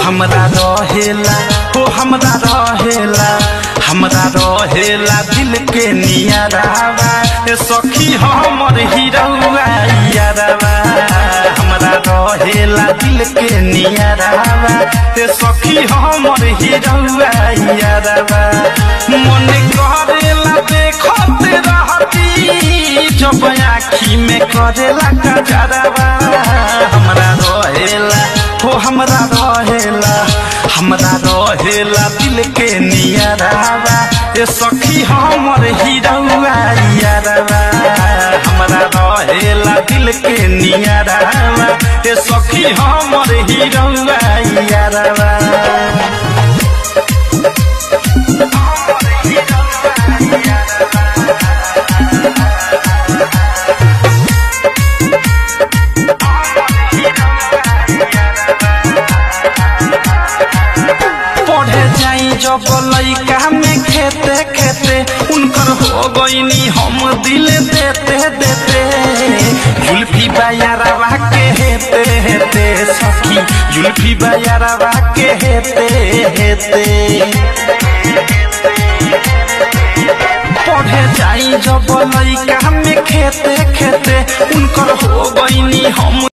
हमरा रहेला हो हमरा रहेला हमरा रहेला दिल के नियरावा ए सखी हमर हिरौआ यारवा हमरा रहेला दिल के नियरावा ए सखी हमर हिरौआ यारवा मन करेला देखत रहती जब आँखी में करेला कजरवा हमरा रहेला हो हमरा रहेला हमरा रहेला दिल के नियरावा ए सखी हमर हिरौआ यारवा हमरा रहेला दिल के नियरावा ए सखी हमर हिरौआ यारवा पढ़े जाई जब लइका में खेते खेते उनकर हो गईनी हम दिल देते देते जुल्फी बायारवा के हेते हेते सखी जुल्फी बायारवा के हेते हेते पढ़े जाई जब लइका में खेते खेते उनकर हो गईनी हम